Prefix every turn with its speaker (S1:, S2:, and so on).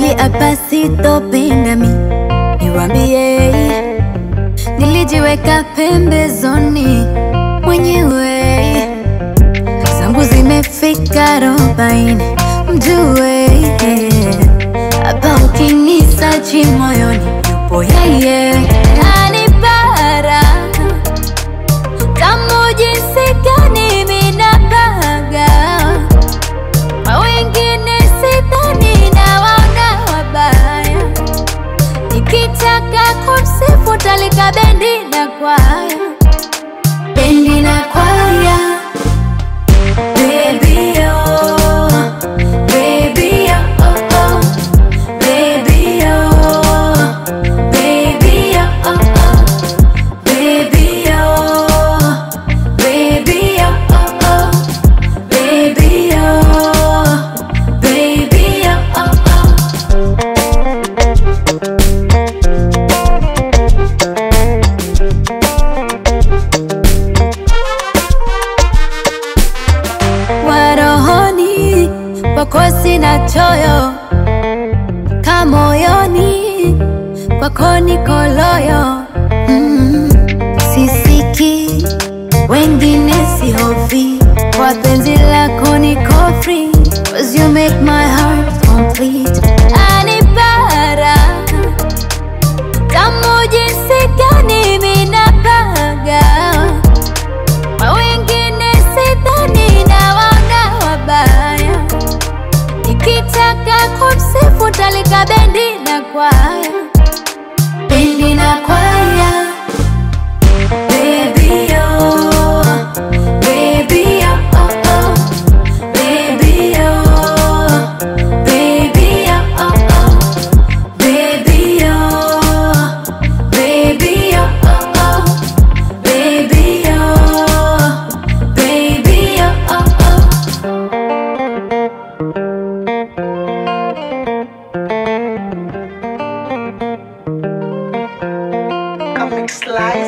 S1: hapa sitopingami, niwambie nilijiweka pembezoni mwenyewe, zangu zimefika arobaini, mjue hapa ukinisachi moyoni yupo yeye anipara tamu jinsi gani minapaga kwa wengine sidhani na waona wabaya nikitaka kumsifu talika bendi na kwaya bendi na kwaya Baby, oh, baby, oh, oh, baby, oh, baby, oh, oh, baby, oh, baby, oh, oh, baby, oh, baby, oh, oh. warohoni kwako sina choyo kamoyoni kwako niko loyo mm. sisiki wengine sihofi kwa penzi lako niko free Cause you make my heart complete anipara tamu jinsi gani minapaga kwa wengine sidhani na waona wabaya nikitaka kumsifu talika bendi na kwaya bendi na kwaya Baby, oh, baby, oh, oh, oh. Baby, oh, baby, oh, oh, oh. Baby, oh, baby, oh, oh, oh. Baby, oh, baby, oh, oh, oh.
S2: Comic Slice.